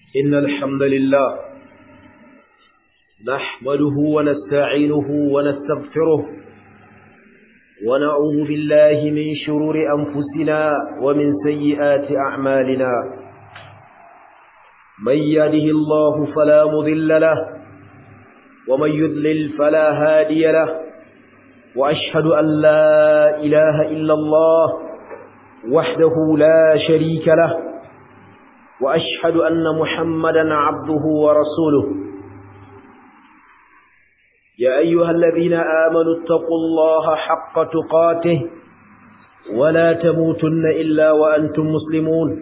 إن الحمد لله نحمده ونستعينه ونستغفره ونعوذ بالله من شرور أنفسنا ومن سيئات أعمالنا من يهده الله فلا مضل له ومن يذلل فلا هادي له وأشهد أن لا إله إلا الله وحده لا شريك له وأشهد أن محمدا عبده ورسوله يا أيها الذين آمنوا اتقوا الله حق تقاته ولا تموتن إلا وأنتم مسلمون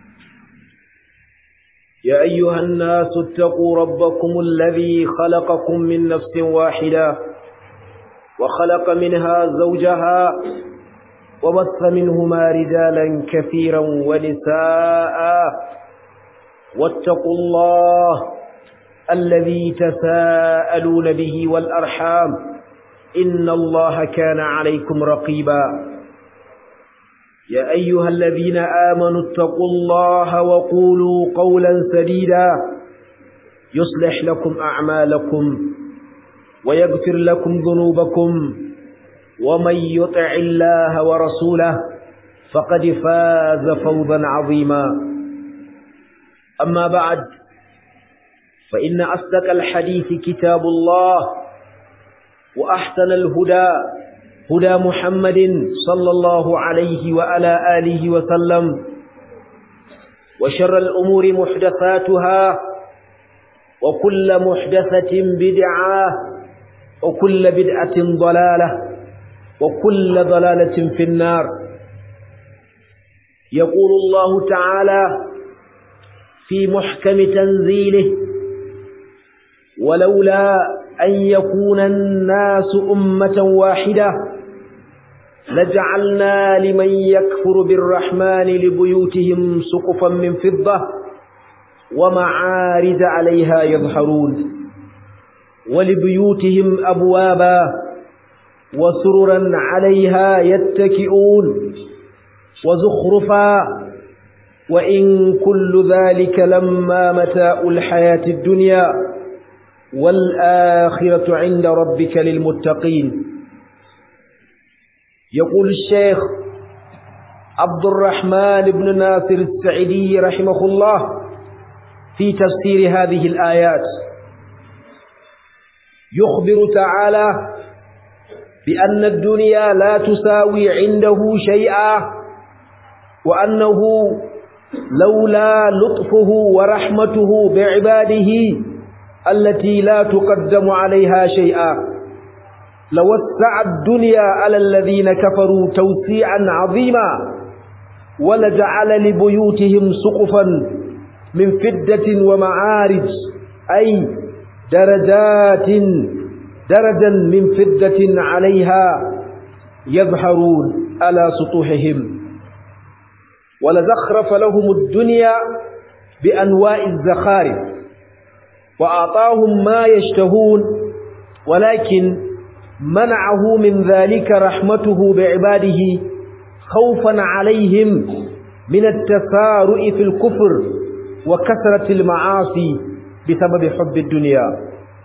يا أيها الناس اتقوا ربكم الذي خلقكم من نفس واحدة وخلق منها زوجها وبث منهما رجالا كثيرا ونساء واتقوا الله الذي تساءلون به والأرحام إن الله كان عليكم رقيبا يا أيها الذين آمنوا اتقوا الله وقولوا قولا سديدا يصلح لكم أعمالكم ويغفر لكم ذنوبكم ومن يطع الله ورسوله فقد فاز فوزا عظيما أما بعد فإن أصدق الحديث كتاب الله وأحسن الهدى هدى محمد صلى الله عليه وعلى آله وسلم وشر الأمور محدثاتها وكل محدثة بدعة وكل بدعة ضلالة وكل ضلالة في النار يقول الله تعالى في محكم تنزيله ولولا أن يكون الناس أمة واحدة لجعلنا لمن يكفر بالرحمن لبيوتهم سقفا من فضة ومعارج عليها يظهرون ولبيوتهم أبوابا وسررا عليها يتكئون وزخرفا وإن كل ذلك لما متاء الحياة الدنيا والآخرة عند ربك للمتقين يقول الشيخ عبد الرحمن بن ناصر السعيدي رحمه الله في تفسير هذه الآيات يخبر تعالى بأن الدنيا لا تساوي عنده شيئا وأنه لولا لطفه ورحمته بعباده التي لا تقدم عليها شيئا لوسع الدنيا على الذين كفروا توسيعا عظيما ولجعل لبيوتهم سقفا من فدة ومعارج أي درجات درجا من فدة عليها يظهرون على سطوحهم ولزخرف لهم الدنيا بأنواع الزخارف وأعطاهم ما يشتهون ولكن منعه من ذلك رحمته بعباده خوفا عليهم من التسارع في الكفر وكثرة المعاصي بسبب حب الدنيا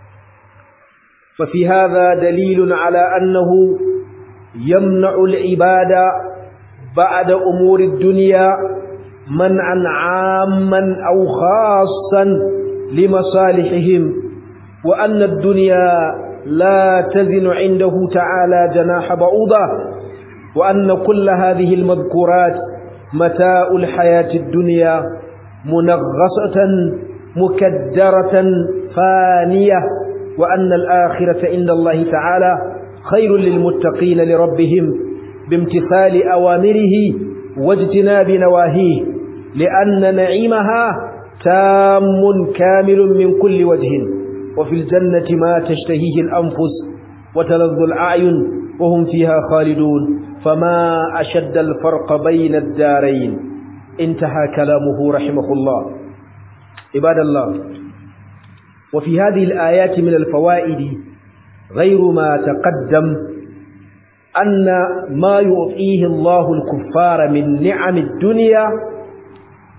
ففي هذا دليل على أنه يمنع العبادة بعد أمور الدنيا منعا عاما أو خاصا لمصالحهم وأن الدنيا لا تزن عنده تعالى جناح بعوضة وأن كل هذه المذكورات متاء الحياة الدنيا منغصة مكدرة فانية وأن الآخرة عند الله تعالى خير للمتقين لربهم بامتثال أوامره واجتناب نواهيه لأن نعيمها تام كامل من كل وجه وفي الجنة ما تشتهيه الأنفس وتلذ الأعين وهم فيها خالدون فما أشد الفرق بين الدارين انتهى كلامه رحمه الله عباد الله وفي هذه الآيات من الفوائد غير ما تقدم أن ما يعطيه الله الكفار من نعم الدنيا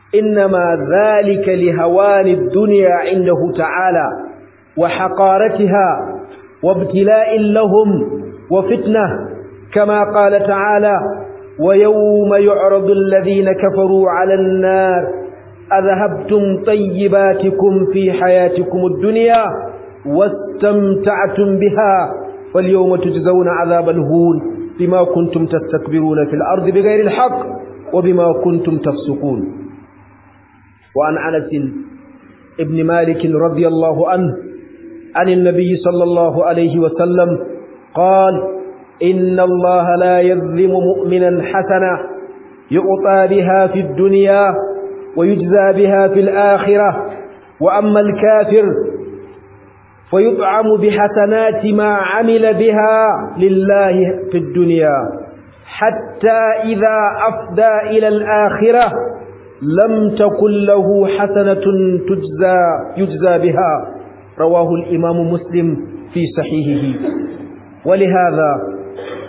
إنما ذلك لهوان الدنيا عنده تعالى وحقارتها وابتلاء لهم وفتنة كما قال تعالى ويوم يعرض الذين كفروا على النار أذهبتم طيباتكم في حياتكم الدنيا واستمتعتم بها فاليوم تجزون عذاب الهون بما كنتم تستكبرون في الأرض بغير الحق وبما كنتم تفسقون وعن أنس ابن مالك رضي الله عنه عن النبي صلى الله عليه وسلم قال إن الله لا يظلم مؤمنا حسنة يعطى بها في الدنيا ويجزى بها في الآخرة وأما الكافر فيطعم بحسنات ما عمل بها لله في الدنيا حتى إذا أفدى إلى الآخرة لم تكن له حسنة تجزى يجزى بها رواه الإمام مسلم في صحيحه ولهذا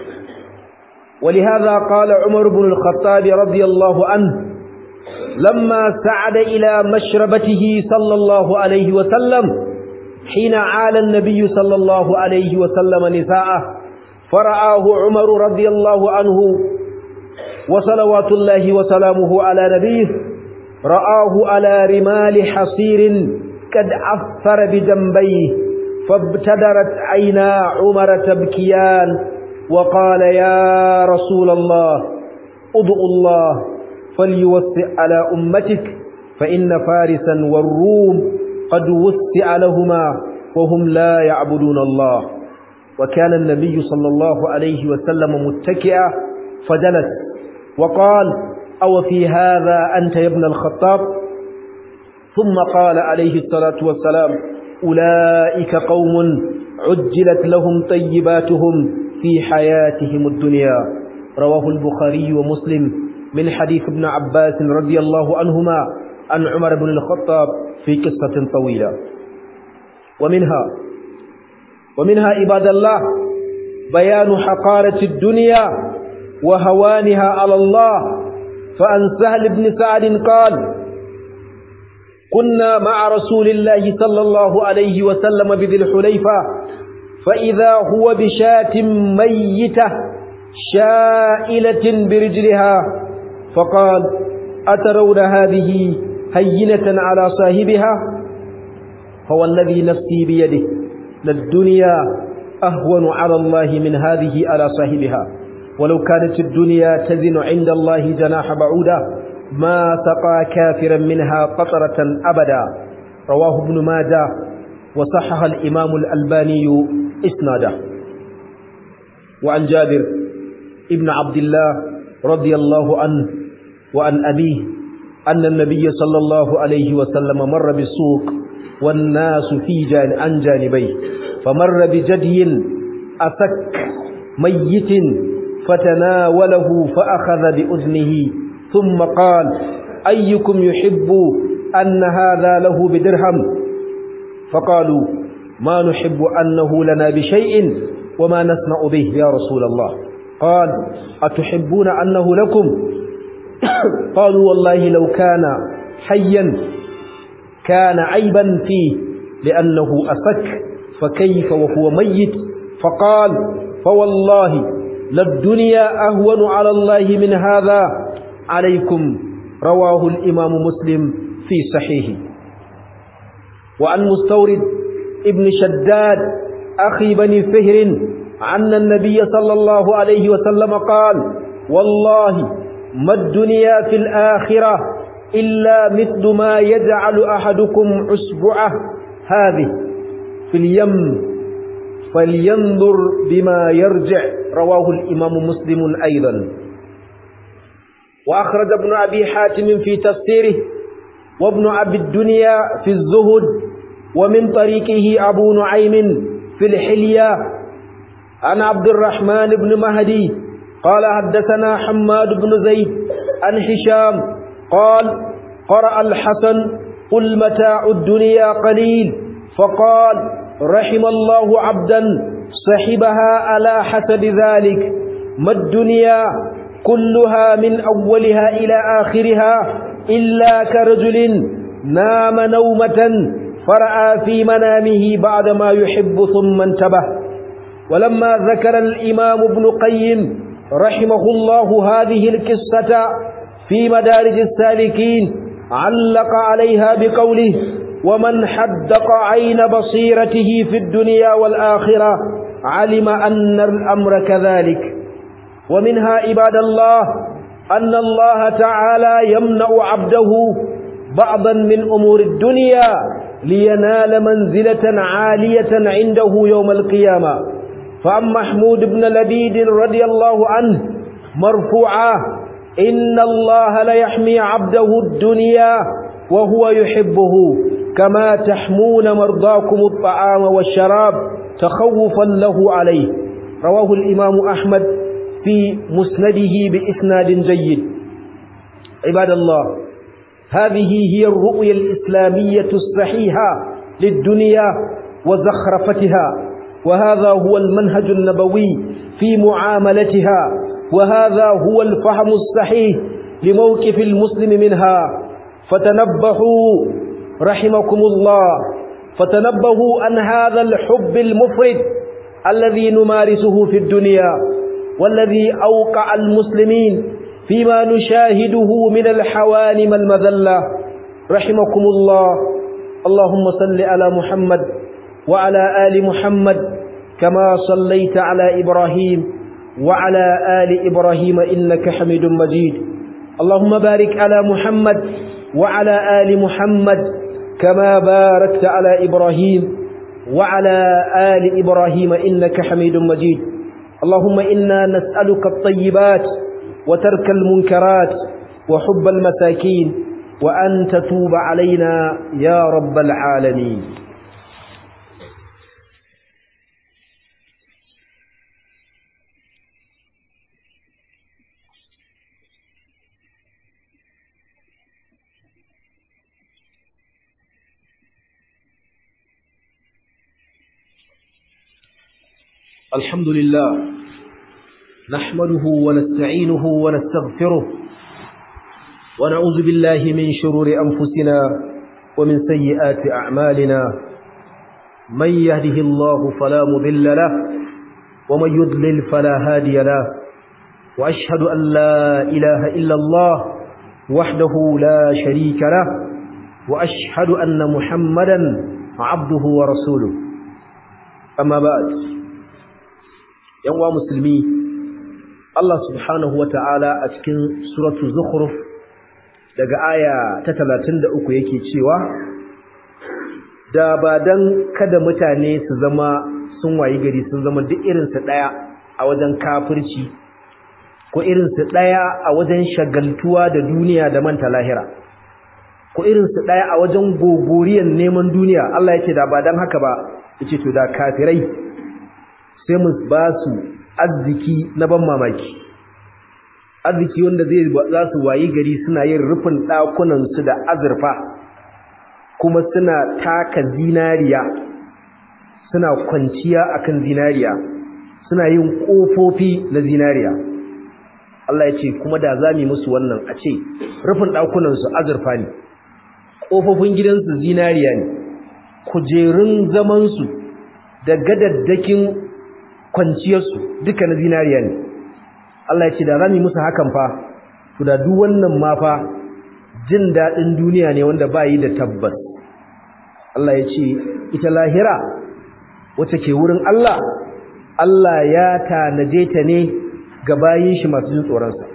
ولهذا قال عمر بن الخطاب رضي الله عنه لما سعد إلى مشربته صلى الله عليه وسلم حين عال النبي صلى الله عليه وسلم نساءه فرآه عمر رضي الله عنه وصلوات الله وسلامه على نبيه رآه على رمال حصير قد عثر بجنبيه فابتدرت عينا عمر تبكيان وقال يا رسول الله ادعو الله فليوسع على أمتك فإن فارسا والروم قد وسع لهما وهم لا يعبدون الله وكان النبي صلى الله عليه وسلم متكئا فجلس وقال أو في هذا أنت يا ابن الخطاب ثم قال عليه الصلاة والسلام أولئك قوم عجلت لهم طيباتهم في حياتهم الدنيا رواه البخاري ومسلم من حديث ابن عباس رضي الله عنهما عن عمر بن الخطاب في قصة طويلة ومنها ومنها عباد الله بيان حقارة الدنيا وهوانها على الله فعن سهل بن سعد قال كنا مع رسول الله صلى الله عليه وسلم بذي الحليفة فإذا هو بشاة ميتة شائلة برجلها فقال أترون هذه هينة على صاحبها فوالذي نفسي بيده للدنيا أهون على الله من هذه على صاحبها ولو كانت الدنيا تزن عند الله جناح بعودة ما سقى كافرا منها قطرة أبدا رواه ابن ماجه وصحح الإمام الألباني إسناده وعن جابر ابن عبد الله رضي الله عنه وعن أبيه أن النبي صلى الله عليه وسلم مر بالسوق والناس في جان عن جانبيه فمر بجدي أسك ميت فتناوله فأخذ بأذنه ثم قال أيكم يحب أن هذا له بدرهم فقالوا ما نحب أنه لنا بشيء وما نسمع به يا رسول الله قال أتحبون أنه لكم قالوا والله لو كان حيا كان عيبا فيه لأنه أسك فكيف وهو ميت فقال فوالله للدنيا أهون على الله من هذا عليكم رواه الإمام مسلم في صحيحه وعن مستورد ابن شداد أخي بني فهر عن النبي صلى الله عليه وسلم قال والله ما الدنيا في الآخرة إلا مثل ما يجعل أحدكم أسبوعه هذه في اليم فلينظر بما يرجع رواه الإمام مسلم أيضا وأخرج ابن أبي حاتم في تفسيره وابن أبي الدنيا في الزهد ومن طريقه أبو نعيم في الحلية عن عبد الرحمن بن مهدي قال حدثنا حماد بن زيد عن هشام قال قرأ الحسن قل متاع الدنيا قليل فقال رحم الله عبدا صحبها على حسب ذلك ما الدنيا كلها من أولها إلى آخرها إلا كرجل نام نومة فرأى في منامه بعد ما يحب ثم انتبه ولما ذكر الإمام ابن قيم رحمه الله هذه القصة في مدارج السالكين علق عليها بقوله ومن حدق عين بصيرته في الدنيا والآخرة علم أن الأمر كذلك ومنها عباد الله أن الله تعالى يمنع عبده بعضا من أمور الدنيا لينال منزلة عالية عنده يوم القيامة فعن محمود بن لبيد رضي الله عنه مرفوعا إن الله ليحمي عبده الدنيا وهو يحبه كما تحمون مرضاكم الطعام والشراب تخوفا له عليه رواه الإمام أحمد في مسنده بإسناد جيد عباد الله هذه هي الرؤية الإسلامية الصحيحة للدنيا وزخرفتها وهذا هو المنهج النبوي في معاملتها وهذا هو الفهم الصحيح لموقف المسلم منها فتنبهوا رحمكم الله فتنبهوا عن هذا الحب المفرد الذي نمارسه في الدنيا والذي أوقع المسلمين فيما نشاهده من الحوانم المذلة رحمكم الله اللهم صل على محمد وعلى آل محمد كما صليت على إبراهيم وعلى آل إبراهيم إنك حميد مجيد اللهم بارك على محمد وعلى آل محمد كما باركت على إبراهيم وعلى آل إبراهيم إنك حميد مجيد اللهم إنا نسألك الطيبات وترك المنكرات وحب المساكين وأن تتوب علينا يا رب العالمين الحمد لله نحمده ونستعينه ونستغفره ونعوذ بالله من شرور أنفسنا ومن سيئات أعمالنا من يهده الله فلا مضل له ومن يضلل فلا هادي له وأشهد أن لا إله إلا الله وحده لا شريك له وأشهد أن محمدا عبده ورسوله أما بعد yanwa musulmi Allah subhanahu wata'ala a cikin suratu zukhruf daga aya ta 33 yake cewa da ba dan kada mutane su zama sun wayi gari sun zama duk irin su daya a wajen kafirci ko irin su daya a wajen shagaltuwa da duniya da manta lahira ko irin su daya a wajen gogoriyan neman duniya Allah yake da ba dan haka ba yace to da kafirai sai mu ba su arziki na ban mamaki arziki wanda zai za su wayi gari suna yin rufin ɗakunansu da azurfa kuma suna taka zinariya suna kwanciya akan zinariya suna yin ƙofofi na zinariya Allah ya ce kuma da za mu musu wannan a ce rufin ɗakunansu azurfa ne ƙofofin gidansu zinariya ne kujerun zamansu da gadaddakin kwanciyarsu duka na zinariya ne Allah ya ce da rami musu hakan fa to da duk wannan ma fa jin dadin duniya ne wanda ba yi da tabbas Allah ya ce ita lahira wacce ke wurin Allah Allah ya tanaje ta ne ga bayin shi masu jin tsoron sa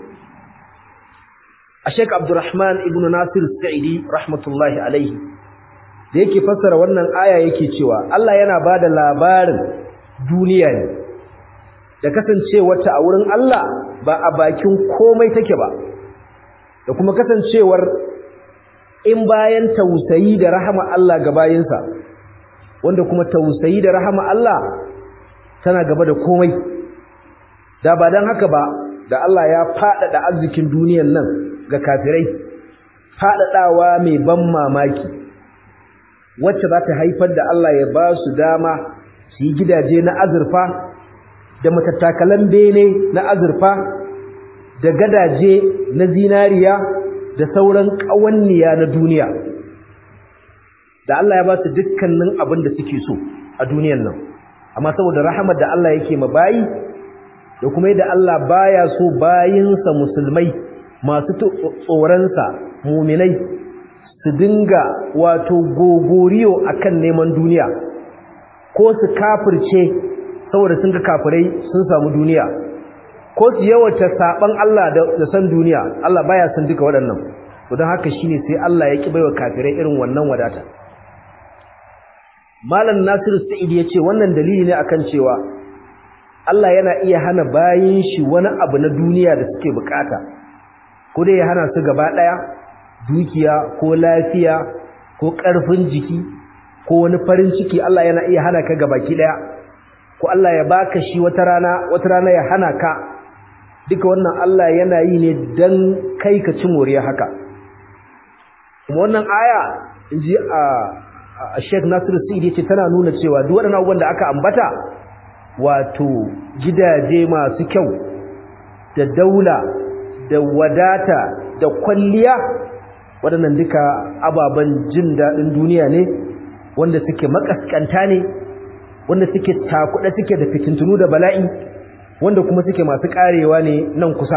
a Sheikh Abdulrahman ibn Nasir Sa'idi rahmatullahi alaihi da yake fassara wannan aya yake cewa Allah yana bada labarin duniya ne da kasancewarta a wurin Allah ba a bakin komai take ba da kuma kasancewar in bayan tausayi da rahama Allah ga bayinsa wanda kuma tausayi da rahama Allah tana gaba da komai da ba dan haka ba da Allah ya faɗaɗa arzikin duniyar nan ga kafirai faɗaɗawa mai ban mamaki wacce za ta haifar da Allah ya ba su dama su yi gidaje na azurfa da matattakalan bene na azurfa da gadaje na zinariya da sauran ƙawanniya na duniya da Allah ya ba su dukkanin abin da suke so a duniyan nan amma saboda rahamar da Allah yake ma bayi da kuma yadda Allah baya so bayinsa musulmai masu tsoronsa muminai su dinga wato gogoriyo akan neman duniya ko su kafirce saboda sun ga kafirai sun samu duniya ko su yawata saban Allah da san duniya Allah baya son duka waɗannan to don haka shine sai Allah ya ki baiwa kafirai irin wannan wadata Malam Nasiru Sa'id ya ce wannan dalili ne akan cewa Allah yana iya hana bayin shi wani abu na duniya da suke bukata ko dai ya hana su gaba daya dukiya ko lafiya ko karfin jiki ko wani farin ciki Allah yana iya hana ka gabaki daya ko Allah ya baka shi wata rana wata rana ya hana ka duka wannan Allah yana yi ne dan kai ka ci moriya haka kuma wannan aya inji a Sheikh Nasiru Sa'id yace tana nuna cewa duk waɗannan abubuwan da aka ambata wato gidaje masu kyau da daula da wadata da kwalliya waɗannan duka ababen jin daɗin duniya ne wanda suke makaskanta ne wanda suke takuɗa suke da fitintunu da bala'i wanda kuma suke masu ƙarewa ne nan kusa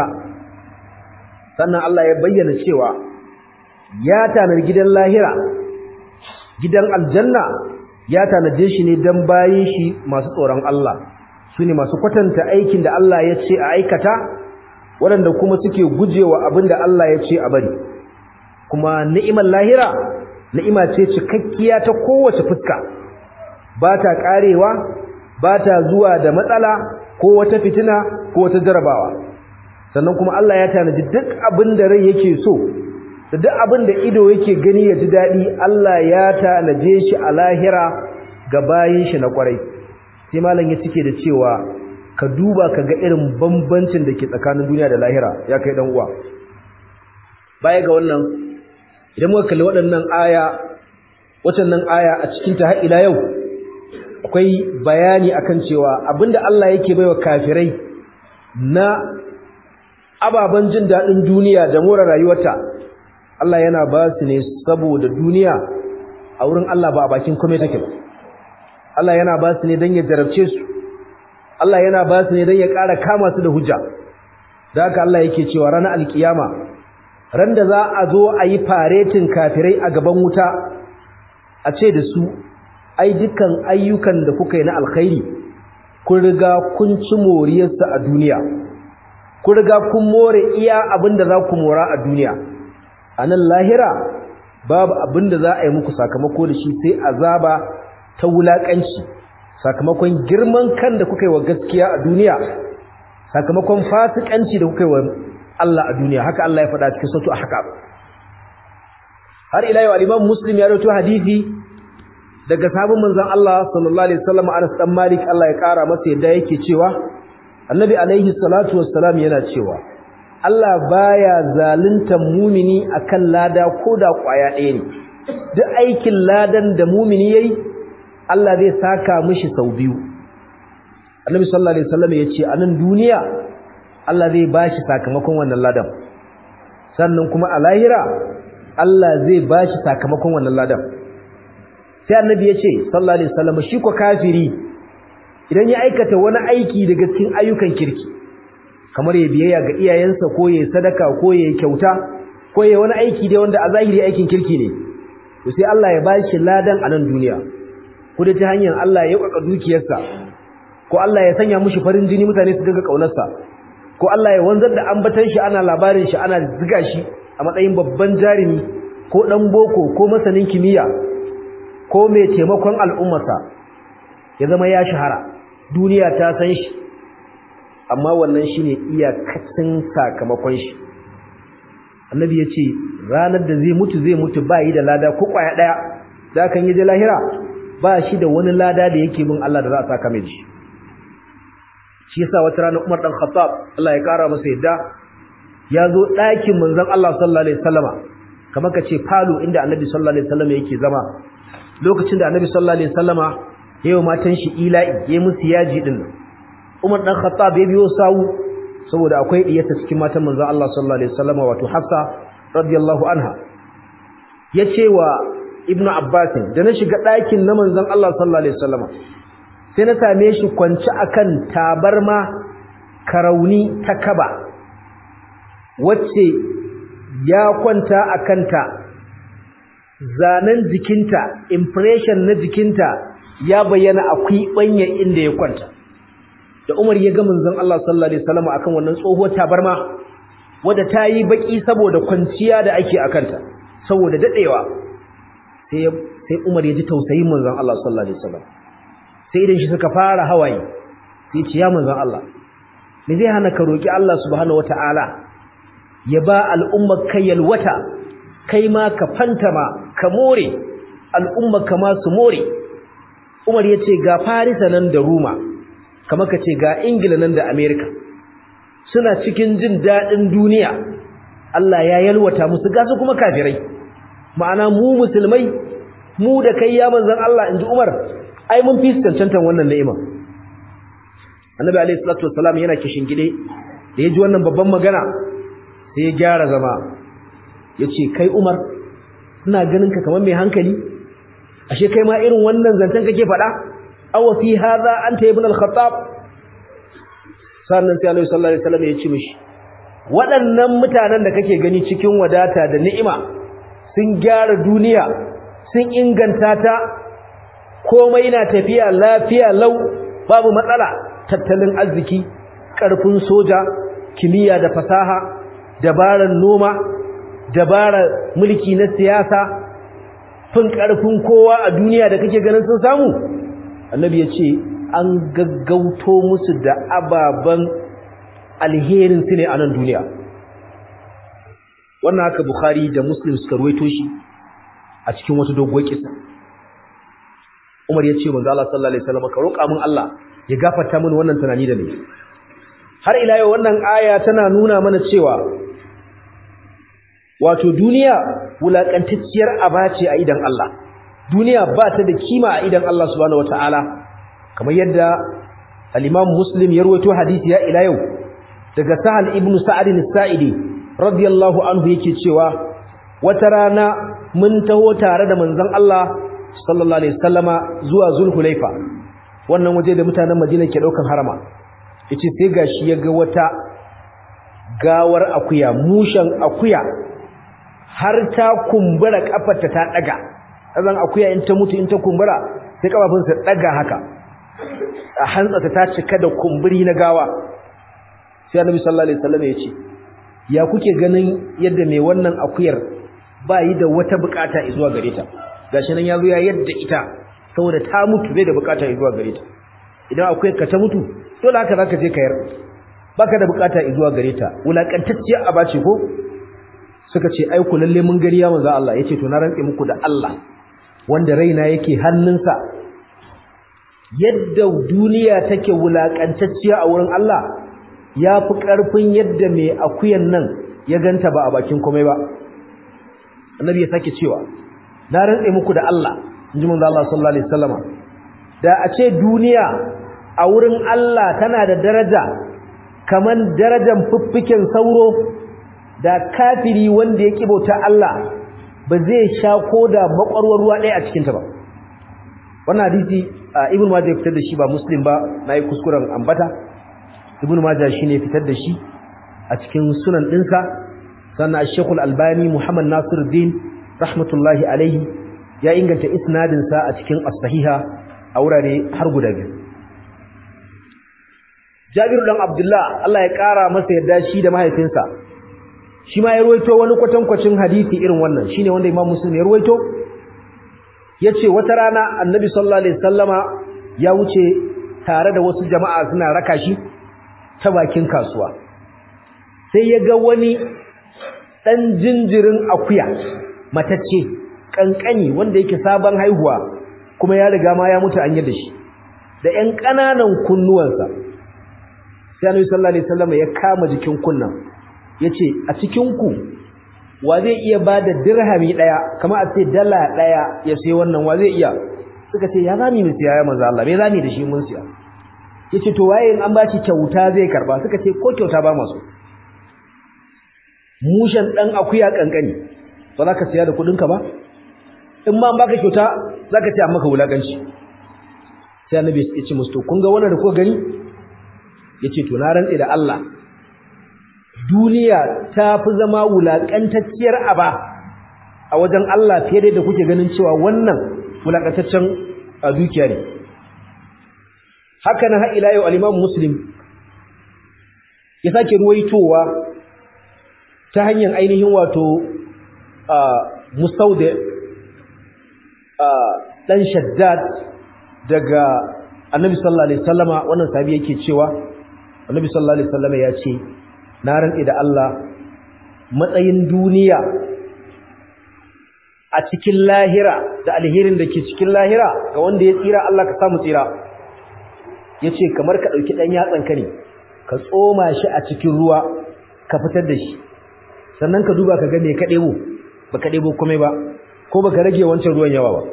sannan Allah ya bayyana cewa ya tanar gidan lahira gidan aljanna ya tanaje shi ne don bayin shi masu tsoron Allah su ne masu kwatanta aikin da Allah ya ce a aikata waɗanda kuma suke gujewa abin da Allah ya ce a bari kuma ni'imar lahira ni'ima ce cikakkiya ta kowace fuska ba ta ƙarewa ba ta zuwa da matsala ko wata fitina ko wata jarabawa sannan kuma Allah ya tanaji duk abin da rai yake so da duk abin da ido yake gani ya ji daɗi Allah ya tanaje shi a lahira ga bayin shi na kwarai sai malam ya cike da cewa ka duba ka ga irin bambancin da ke tsakanin duniya da lahira ya kai dan uwa baya ga wannan idan muka kalli waɗannan aya waɗannan aya a cikin ta har ila yau akwai bayani akan cewa abinda Allah yake baiwa kafirai na ababen jin daɗin duniya da more rayuwarta Allah yana ba su ne saboda duniya a wurin Allah ba a bakin kome take ba Allah yana ba su ne don ya jarabce su Allah yana ba su ne don ya ƙara kama su da hujja da haka Allah yake cewa ranar alkiyama ran da za a zo a yi faretin kafirai a gaban wuta a ce da su ai dukkan ayyukan da kuka yi na alkhairi kun riga kun ci moriyarsa a duniya kun riga kun more iya abin da za ku mora a duniya a nan lahira babu abin da za a yi muku sakamako da shi sai azaba ta wulaƙanci sakamakon girman kan da kuka yi wa gaskiya a duniya sakamakon fasikanci da kuka yi wa Allah a duniya haka Allah ya faɗa cikin sautu a haka har ila yau al-Imam Muslim ya rawaito hadisi daga sahabin manzon Allah sallallahu alaihi wasallam Anas dan Malik Allah ya kara masa yadda yake cewa Annabi alaihi salatu wassalam yana cewa Allah baya zaluntar mumini akan lada koda kwaya ɗaya ne duk aikin ladan da mumini yayi Allah zai saka mishi sau biyu Annabi sallallahu alaihi wasallam yace a nan duniya Allah zai bashi sakamakon wannan ladan sannan kuma a lahira Allah zai bashi sakamakon wannan ladan sai Annabi yace sallallahu alaihi wasallam shi ko kafiri idan ya aikata wani aiki daga cikin ayyukan kirki kamar ya biyayya ga iyayensa ko ya sadaka ko ya kyauta ko ya wani aiki dai wanda a zahiri aikin kirki ne to sai Allah ya bashi ladan a nan duniya ko da ta hanyar Allah ya yauka dukiyarsa ko Allah ya sanya mushi farin jini mutane su dinga kaunarsa ko Allah ya wanzar da ambatan shi ana labarin shi ana ziga shi a matsayin babban jarumi ko dan boko ko masanin kimiyya ko mai taimakon al'ummarsa ya zama ya shahara duniya ta san shi amma wannan shine iyakacin sakamakon shi annabi ya ce ranar da zai mutu zai mutu ba yi da lada ko kwaya daya da kan yi da lahira ba shi da wani lada da yake bin Allah da za a saka mai shi shi yasa wata rana Umar dan Khattab Allah ya kara masa yadda ya zo ɗakin manzon Allah sallallahu alaihi wasallama kamar ka ce falo inda annabi sallallahu alaihi wasallama yake zama lokacin da annabi sallallahu alaihi wasallama yayin matan shi ila'i yayin musu yaji din Umar dan Khattab ya biyo sawu saboda akwai diyarta cikin matan manzon Allah sallallahu alaihi wasallam wato Hafsa radiyallahu anha yace wa Ibn Abbas da na shiga ɗakin na manzon Allah sallallahu alaihi wasallam sai na same shi kwance akan tabarma karauni ta kaba wacce ya kwanta akanta zanen jikinta impression na jikinta ya bayyana akwai banya inda ya kwanta da Umar ya ga manzon Allah sallallahu alaihi wasallam akan wannan tsohuwar tabarma wadda ta yi baki saboda kwanciya da ake akanta saboda dadewa sai sai Umar ya ji tausayin manzon Allah sallallahu alaihi wasallam sai idan shi suka fara hawaye sai ce ya manzon Allah me zai hana ka roki Allah subhanahu wataala ya ba al'ummar kai yalwata kai ma ka fantama ka more al'ummar ka ma su more Umar ya ce ga Farisa nan da Roma kamar ka ce ga Ingila nan da Amerika suna cikin jin daɗin duniya Allah ya yalwata musu gasu kuma kafirai ma'ana mu musulmai mu da kai ya manzon Allah inji Umar ai mun fi cancantan wannan ni'ima Annabi alayhi salatu wassalam yana kishin gide da yaji wannan babban magana sai ya gyara zama yace kai Umar ina ganin ka kamar mai hankali ashe kai ma irin wannan zancen kake faɗa aw fi hadha anta ibn al-khattab sannan sai Annabi sallallahu alaihi wasallam ya ce mishi waɗannan mutanen da kake gani cikin wadata da ni'ima sun gyara duniya sun inganta ta komai na tafiya lafiya lau babu matsala tattalin arziki ƙarfin soja kimiyya da fasaha dabarar noma dabarar mulki na siyasa fin ƙarfin kowa a duniya da kake ganin sun samu annabi ya ce an gaggauto musu da ababen alherin su ne a nan duniya wannan haka bukhari da muslim suka ruwaito shi a cikin wata doguwar kisa umar ya ce manzo Allah sallallahu alaihi wasallam ka roƙa min Allah ya gafarta mini wannan tunani da ni har ila yau wannan aya tana nuna mana cewa wato duniya wulakantacciyar abace a idan Allah duniya ba ta da kima a idan Allah subhanahu wataala kamar yadda al-Imam Muslim ya rawaito hadisi ya ila yau daga Sahal ibn Sa'id al-Sa'idi radiyallahu anhu yake cewa wata rana mun taho tare da manzon Allah sallallahu alaihi wasallama zuwa Zulhulaifa wannan waje da mutanen Madina ke daukan harama yace sai gashi ya ga wata gawar akuya mushan akuya har ta kumbura kafarta ta daga azan akuya in ta mutu in ta kumbura sai kafafunsa daga haka a hantsata ta cika da kumburi na gawa sai annabi sallallahu alaihi wasallam ya ce ya kuke ganin yadda mai wannan akuyar ba yi da wata bukata zuwa gare ta gashi nan yazo ya yadda ita saboda ta mutu bai da bukata zuwa gare ta idan akuyar ka ta mutu dole haka zaka je kayar baka da bukata zuwa gare ta wulakantacciyar abace ko suka ce ai ku lalle mun gari ya manzo Allah yace to na rantse muku da Allah wanda raina yake hannunsa yadda duniya take wulakantacciya a wurin Allah ya fi ƙarfin yadda mai akuyan nan ya ganta ba a bakin komai ba annabi ya sake cewa na rantse muku da Allah in ji manzo Allah sallallahu alaihi wasallama da a ce duniya a wurin Allah tana da daraja kaman darajar fuffiken sauro da kafiri wanda ya kibauta Allah ba zai sha koda makwarwar ruwa ɗaya a cikinta ba wannan hadisi ibn majah ya fitar da shi ba muslim ba nayi kuskuren ambata ibn majah shine fitar da shi a cikin sunan dinsa sannan ash-shaykh al-albani muhammad nasiruddin rahmatullahi alaihi ya inganta isnadin sa a cikin as-sahiha a wurare har guda biyu Jabir dan Abdullah Allah ya kara masa yadda shi da mahaifinsa shi ma ya ruwaito wani kwatankwacin hadisi irin wannan shine wanda Imam Muslim ya ruwaito yace wata rana Annabi sallallahu alaihi wasallama ya wuce tare da wasu jama'a suna raka shi ta bakin kasuwa sai ya ga wani dan jinjirin akuya matacce kankani wanda yake sabon haihuwa kuma ya riga ma ya mutu an yi da shi da ƴan ƙananan kunnuwansa sai Annabi sallallahu alaihi wasallama ya kama jikin kunnan yace a cikin ku wa zai iya bada dirhami daya kamar a ce dala daya ya sai wannan wa zai iya suka ce ya zami mu siya ya manzo Allah me zami da shi mun siya yace to waye in an ba shi kyauta zai karba suka ce ko kyauta ba masu mushen dan akuya kankani ba za ka siya da kudin ka ba in ma an baka kyauta za ka ce amma ka wulakanci sai annabi ya ce musu to kun ga wannan da kuka gani yace to na rantse da Allah duniya ta fi zama wulakantacciyar aba a wajen Allah fiye da kuke ganin cewa wannan wulakantaccen dukiya ne haka na har ila yau al-Imam Muslim ya sake ruwaitowa ta hanyar ainihin wato musaude dan shaddad daga annabi sallallahu alaihi wasallama wannan sahabi yake cewa annabi sallallahu alaihi wasallama ya ce na rantsi da Allah matsayin duniya a cikin lahira da alherin da ke cikin lahira ga wanda ya tsira Allah ka samu tsira yace kamar ka dauki dan yatsan ka ne ka tsoma shi a cikin ruwa ka fitar da shi sannan ka duba ka ga me ka debo baka debo komai ba ko baka rage wancan ruwan yawa ba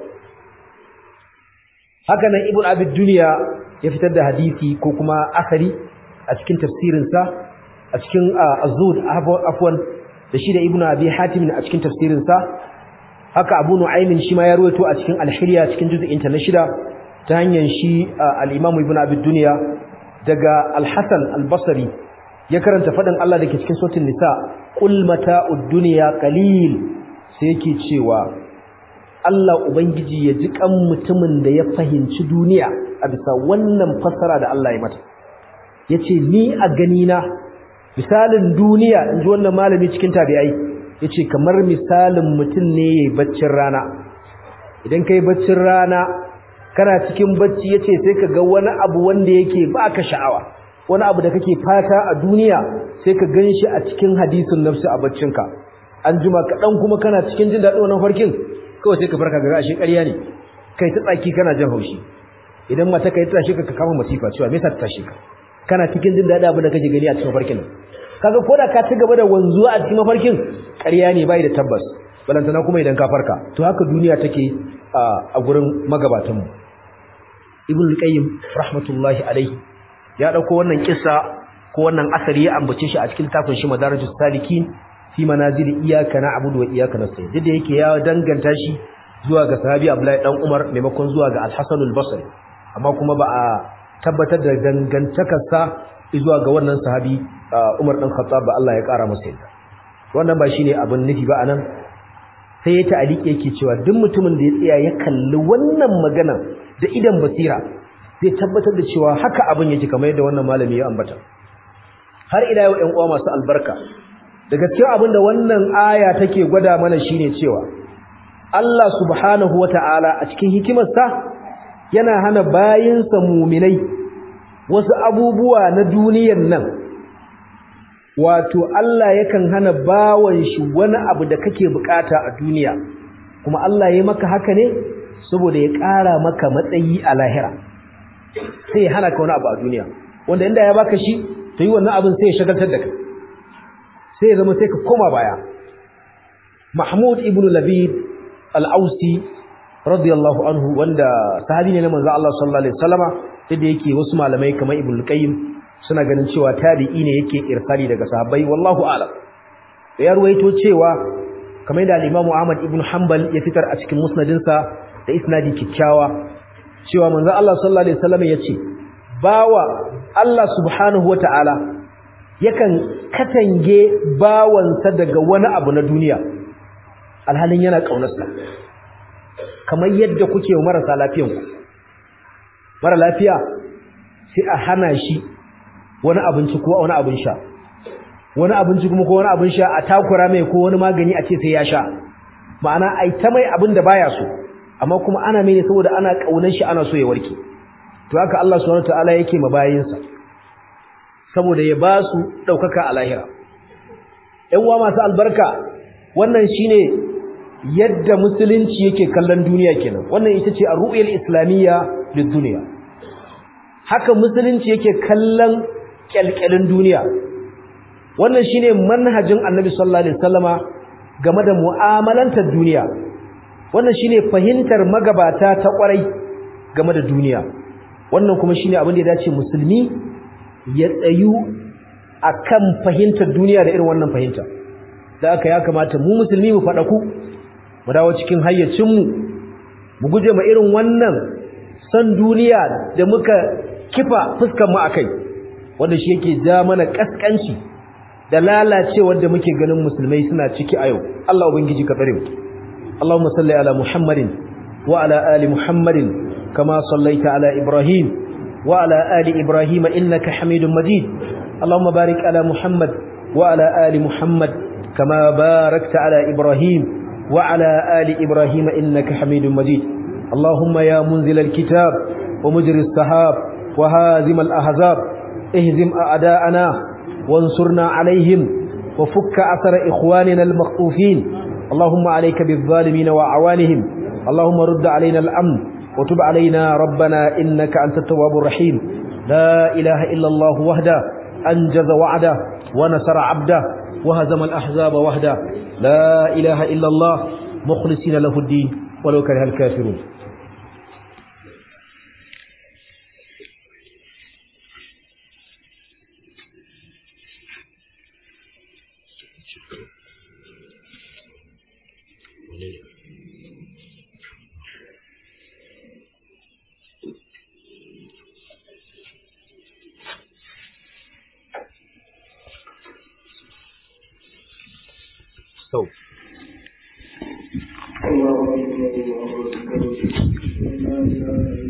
haka nan ibnu abid dunya ya fitar da hadisi ko kuma asari a cikin tafsirin sa a cikin az-zuhd afwan da shi da ibnu abi hatim a cikin tafsirin sa haka abu nu'aymin shi ma ya ruwaito a cikin al-hilya cikin juz'in ta na shida ta hanyar shi al-imam ibnu abi dunya daga al-hasan al-basri ya karanta fadin Allah dake cikin suratul nisa qul mata'ud dunya qalil sai yake cewa Allah ubangiji ya ji kan mutumin da ya fahimci duniya a bisa wannan fassara da Allah ya mata yace ni a gani na misalin duniya inji wannan malami cikin tabi'ai yace kamar misalin mutum ne yayin baccin rana idan kai baccin rana kana cikin bacci yace sai ka ga wani abu wanda yake baka sha'awa wani abu da kake fata a duniya sai ka ganshi a cikin hadisin nafsi a baccinka an jima ka dan kuma kana cikin jin dadin wannan farkin kawai sai ka farka ga ashe ƙarya ne kai ta tsaki kana jin haushi idan mata kai ta tashi ka kama masifa cewa me yasa ta tashi ka kana cikin jin dadin abin da kake gani a cikin farkin kaga koda ka ci gaba da wanzuwa a cikin mafarkin ƙarya ne bai da tabbas balantana kuma idan ka farka to haka duniya take a gurin magabatan mu ibn qayyim rahmatullahi alaihi ya dauko wannan kissa ko wannan asari ya ambace shi a cikin tafin shi madarajus salikin fi manazil iyyaka na'budu wa iyyaka nasta'in duk da yake ya danganta shi zuwa ga sahabi Abdullahi dan Umar maimakon zuwa ga Al-Hasan al-Basri amma kuma ba a tabbatar da dangantakarsa zuwa ga wannan sahabi Umar dan Khattab ba Allah ya kara masa yadda wannan ba shine abin nufi ba anan sai ya ta'aliki yake cewa duk mutumin da ya tsaya ya kalli wannan magana da idan basira zai tabbatar da cewa haka abin yake kamar yadda wannan malami ya ambata har ila yau ƴan uwa masu albarka daga cikin abin da wannan aya take gwada mana shine cewa Allah subhanahu wata'ala a cikin hikimarsa yana hana bayinsa muminai wasu abubuwa na duniyar nan wato Allah yakan hana bawan shi wani abu da kake bukata a duniya kuma Allah ya maka haka ne saboda ya ƙara maka matsayi a lahira sai ya hana ka wani abu a duniya wanda inda ya baka shi to yi wannan abin sai ya shagaltar da kai sai ya zama sai ka koma baya Mahmud ibn Labid al-Ausi radiyallahu anhu wanda sahabi ne na manzo Allah sallallahu alaihi wasallama da yake wasu malamai kamar Ibn Qayyim suna ganin cewa tabi'i ne yake irsali daga sahabbai wallahu a'lam ya ruwaito cewa kamar da al-Imam Ahmad ibn Hanbal ya fitar a cikin musnadinsa da isnadi kikkiawa cewa manzo Allah sallallahu alaihi wasallama yace bawa Allah subhanahu wata'ala yakan katange bawansa daga wani abu na duniya alhalin yana kaunarsa kamar yadda kuke marasa lafiyan ku mara lafiya sai a hana shi wani abinci ko wani abin sha wani abinci kuma ko wani abin sha a takura mai ko wani magani a ce sai ya sha ma'ana ai ta mai abin da baya so amma kuma ana mai ne saboda ana kaunar shi ana so ya warke to haka Allah subhanahu wataala yake ma bayinsa saboda ya ba su daukaka a lahira ƴan uwa masu albarka wannan shine yadda musulunci yake kallon duniya kenan wannan ita ce ar-ru'yal islamiyya lid-dunya haka musulunci yake kallon kyalkyalin duniya wannan shine manhajin annabi sallallahu alaihi wasallama game da mu'amalantar duniya wannan shine fahimtar magabata ta kwarai game da duniya wannan kuma shine abin da ya dace musulmi ya tsayu akan fahimtar duniya da irin wannan fahimta da aka ya kamata mu musulmi mu faɗa ku mu dawo cikin hayyacinmu mu guje ma irin wannan san duniya da muka kifa fuskar mu akai wanda shi yake ja mana kaskanci da lalacewar da muke ganin musulmai suna ciki a yau Allah ubangiji ka tsare mu Allahumma salli ala Muhammadin wa ala ali Muhammadin kama sallaita ala Ibrahim wa ala ali Ibrahim innaka Hamidum Majid Allahumma barik ala Muhammad wa ala ali Muhammad kama barakta ala Ibrahim wa ala ali Ibrahim innaka Hamidum Majid Allahumma ya munzil al-kitab wa mujri as-sahab wa hazim al-ahzab ihzim a'da'ana وانصرنا عليهم وفك أثر إخواننا المخطوفين اللهم عليك بالظالمين وأعوانهم اللهم رد علينا الأمن وتب علينا ربنا إنك أنت التواب الرحيم لا إله إلا الله وحده أنجز وعده ونصر عبده وهزم الأحزاب وحده لا إله إلا الله مخلصين له الدين ولو كره الكافرون So. الله أكبر الله أكبر لا إله إلا